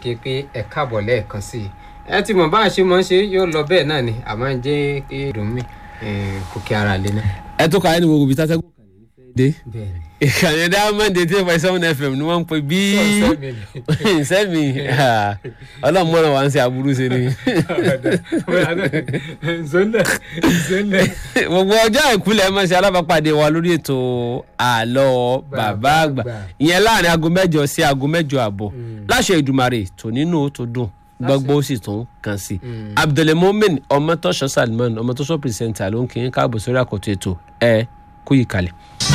kí n pé ẹ káàbọ̀ lẹ́ẹ̀kan sí i ẹ ti mọ̀ bá a ṣe mọ̀ ń ṣe yóò lọ bẹ́ẹ̀ náà ni àmọ́ ń jẹ́ kí dùn mí kò kí ara lé náà. ẹ tó ka ẹni gbogbo bíi tátẹ́gùn dé bẹ́ẹ̀ ni. ìkànnì diamond eighty five seven fm ni wọ́n ń pè bí sẹ́mi ọlọ́run mọ́ràn wá ń ṣe aburú ṣe ni. zolẹ zolẹ. gbogbo ọjọ́ ìkúlẹ̀ máa ṣe alábàápàdé wa lórí ètò àlọ́ bàbá àgbà ìyẹn láàrin aago mẹ́jọ sí aago mẹ́jọ àbọ̀ láṣẹ ìdùmarè tò nínú tó dùn gbogbo ó sì tún kàn sí. abdulmomin ọmọtọ́ṣọ́ salman ọmọtọ́ṣọ́ pírẹsẹ̀ntà ló ń kí n káàbọ̀ sórí àkọ́tún ètò ẹ kú ìkàlẹ̀.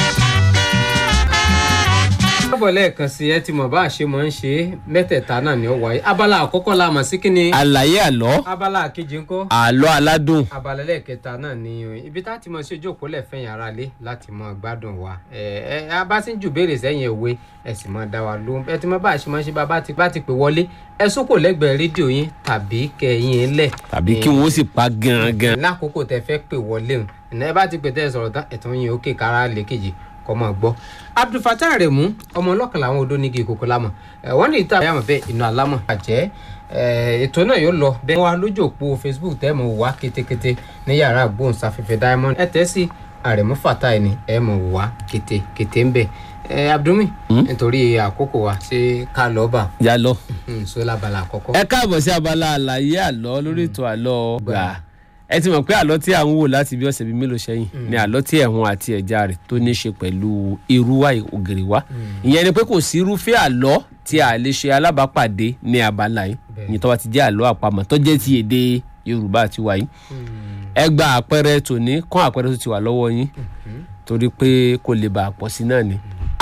káàbọ̀ lẹ́ẹ̀kan sí ẹ ti mọ̀ bá a ṣe mọ̀ ń ṣe mẹ́tẹ̀ẹ̀ta náà ni ó wáyé abala àkọ́kọ́ la mọ̀ sí kí ni àlàyé àlọ́ abala kejì ńkọ́ àlọ́ aládùn abala lẹ́ẹ̀kẹta náà ni o ibi tá a ti mọ̀ sí ojú òpó lẹ́fẹ̀yìn ara lé láti mọ̀ gbádùn wa ẹ ẹ a bá ti ń jù béèrè sẹ́yìn ìwé ẹ sì mọ̀ dá wa lóhùn ẹ ti mọ̀ bá a ṣe mọ̀ ṣe bá ti bá ti pè wọlé ẹ sókò lẹ́gbẹ̀ẹ́ rédíò yín tàbí kẹ̀yìn ẹ̀ lẹ̀ tàbí kí wọ́n sì pa gangan. lákòókò tẹ fẹ́ pè wọlé o ìná ẹ bá ti pè tẹ́ ẹ sọ̀rọ̀ tán ẹ̀tàn yín òkè kára lè kejì kọ́ mọ̀ gbọ́. abdulfatah remu ọmọ ọlọ́kànlá àwọn odò nígi ìkòkò lámọ̀ wọ́n ní ìta àyàmọ̀ bẹ́ẹ̀ iná alámọ̀ àjẹ́ ètò náà yóò lọ bẹ́ẹ̀ wá lójú òpó facebook tẹ́ mọ̀ wá kétékété ní yàrá gbóhùnsáfẹ́fẹ́ diamond ẹ tẹ́ sí àrẹ̀mú fatah ni ẹ mọ̀ wá kétékété ń bẹ̀ abdulmi nítorí àkókò wa ṣé ká lọ bá yà lọ. sọlá bala àkọ́kọ́. ẹ káàbọ̀ sí abala àlàyé àlọ́ lórí ètò àlọ́ gbà ẹ ti mọ̀ pé àlọ́ tí à ń wò láti bí ọ̀sẹ̀ bíi mélòó sẹ́yìn ni àlọ́ tí ẹ̀hún àti ẹ̀já rẹ̀ tó ní í ṣe pẹ̀lú irúwá ògèrè wá ìyẹn ni pé kò sí irúfẹ́ àlọ́ tí a lè ṣe alábàápàdé ní abala yìí ìyẹn tó bá ti jẹ́ àlọ́ àpamọ̀ tó jẹ́ ti èdè Yorùbá àti wàyí ẹ gba àpẹẹrẹ tòní kán àpẹẹrẹ tó ti wà lọ́wọ́ yín torí pé kò lè bà pọ̀ sí náà ni.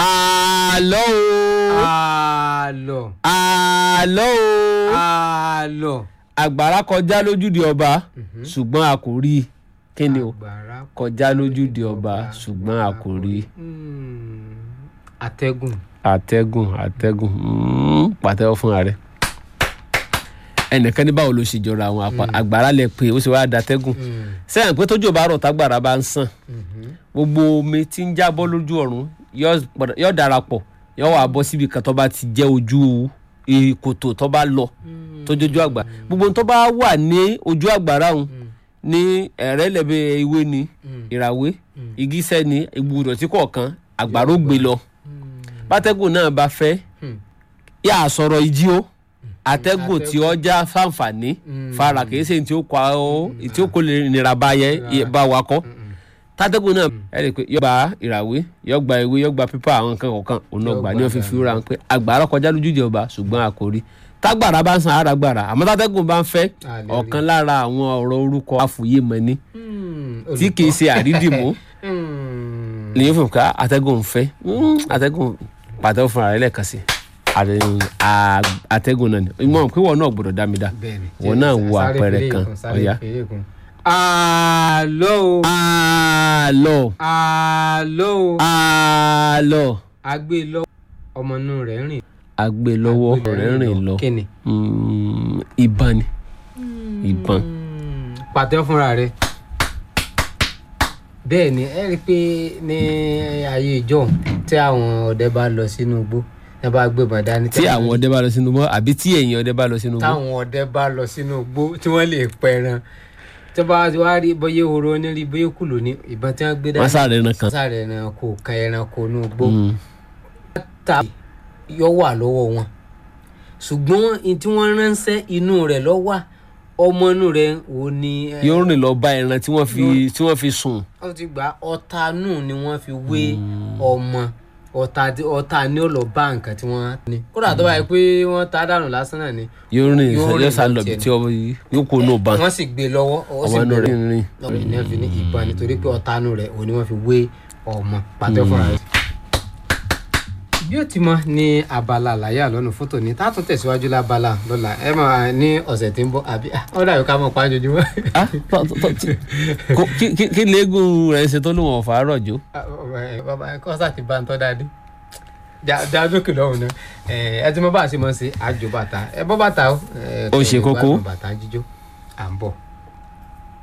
àlọ́ o àlọ́ àlọ́ o àlọ́ àgbàrá kọjá lójúde ọba ṣùgbọ́n a kò rí i kí ni o àgbàrá kọjá lójúde ọba ṣùgbọ́n a kò rí i. Mm, atẹ́gùn àtẹ́gùn àtẹ́gùn mm, pàtẹ́wọ́ fún ààrẹ ẹnìkan ní báwo ló ṣe jọra àwọn àpá àgbàrá lẹ pé ó sì wá datẹ́gùn sẹ́yìn pé tójú bá rọ̀ tágbàrá bá ń sàn gbogbo omi tí ń jábọ́ lójú ọ̀run yóò padà- yóò darapọ̀ yóò wá bọ́ síbi kan tó bá ti jẹ́ ojú kòtò tó bá lọ tó jójú àgbà gbogbo tó bá wà ní ojú àgbàrá òun ní ẹ̀rẹ́ lẹ́bẹ̀ ewé ni ìràwé igísẹ́ ni ìgbùdọ̀ tí kọ̀ọ̀kan àgbàrá ó gbé lọ bátẹ́gùn náà bá fẹ́ yà á sọ̀rọ̀ ìjì o àtẹ́gùn tí ó já fáǹfààní fara kìí ṣe tí ó kọ ọ tí ó kó lè nira bá yẹ bá wa kọ́ tátẹ́gùn náà ẹ rí i pé yọ gba ìràwé yọ gba ewé yọ gba pípà àwọn nǹkan kọ̀ọ̀kan òun náà gbà ní wọ́n fi fi ra pé àgbàrá kọjá lójú ìjọba ṣùgbọ́n a kò rí tágbàrá bá ń san ara gbàrà àmọ́ tátẹ́gùn bá ń fẹ́ A lè rí. ọ̀kan lára àwọn ọ̀rọ̀ orúkọ àfòyémọ́ni Mm, tí kìí ṣe àrídìmú Mm, lèyìn fún ká àtẹ́gùn ń fẹ́ Mm, àtẹ́gùn pàtẹ́wọ́ fúnra rẹ̀ lẹ́ẹ̀kan sí àtẹ́gùn à- àtẹ́gùn náà ni ìmọ̀ pé wọn náà gbọ́dọ̀ dá mi dá bẹ́ẹ̀ni. wọn náà wo Sáré àpẹẹrẹ fèrè kan kún, sáré ọ̀yá. fèrè kún. àlọ́ o àlọ́ àlọ́ o àlọ́ agbé lọ ọmọ inú rẹ̀ rìn àgbè lọ́wọ́ rẹ̀ rìn lọ kíni. Mm, ìbọn ni ìbọn pàtẹ́ fúnra rẹ̀ bẹ́ẹ̀ ni ẹ rí i pé ní ayé ìjọ tí àwọn ọdẹ bá lọ sínú igbó tí wọ́n bá gbébọn dání tí àwọn ọdẹ bá lọ sínú mọ́ àbí tí èèyàn ọdẹ bá lọ sínú mọ́ táwọn ọdẹ bá lọ sínú igbó tí wọ́n lè pẹran tí wọ́n bá wá rí bóyá ehoro ní bóyá kùlù ní ìbọn tí wọ́n gbé dání wọ́n sáré ẹran kan sáré ẹranko kan ẹranko ní igbó Mm, ta yọ wà lọ́wọ́ wọn ṣùgbọ́n ní tí wọ́n ránṣẹ́ inú rẹ̀ lọ wà ọmọ inú rẹ̀ ò ní. ẹ, yóò rìn lọ bá ẹran tí wọ́n fi tí wọ́n fi sùn ó ti gbà ọ̀tá nù ni wọ́n fi wé ọmọ ọ̀tá tí- ọ̀tá ni ó lọ bá nǹkan tí wọ́n ní. kódà tó bá yẹ pé wọ́n ta dànù lásán náà ni yóò rìn Yóò rìn yóò sá lọ lọ bí tiẹ̀ tí ọmọ yìí yóò kó nù ban wọ́n sì gbé e lọ́wọ́ ó sì ọmọ inú gbé rẹ̀ e ń rìn. lọ́wọ́ ní ẹ̀fín ní ìbọn nítorí pé ọ̀tá nù rẹ̀ òun ni wọ́n fi wé ọmọ pàtẹ́ fúnra rẹ̀. bí ó ti mọ ní abala àlàyé àlọ́nù fótó ni tá a tún tẹ̀síwájú lábala lọ́la ẹ máa ní ọ̀sẹ̀ tí ń bọ̀ àbí ó dàbí ká mọ̀ pa á jojúmọ́. Ah, tọ- tọ- tọ- tí- kò- kí- kí- kí léegun rẹ̀ ṣe tó lóun ọ̀fà rọ̀jò bàbá ẹ kọ́ sáà ti bá ń tọ́ dáadé já dókè lọ́hùn náà ẹ ti mọ bá a ṣe mọ̀ sí àjò bàtà ẹ bọ́ bàtà o. ẹ, Ó ṣe kẹ́ ẹ kókó. gbádùn bàtà jíjó à ń bọ̀.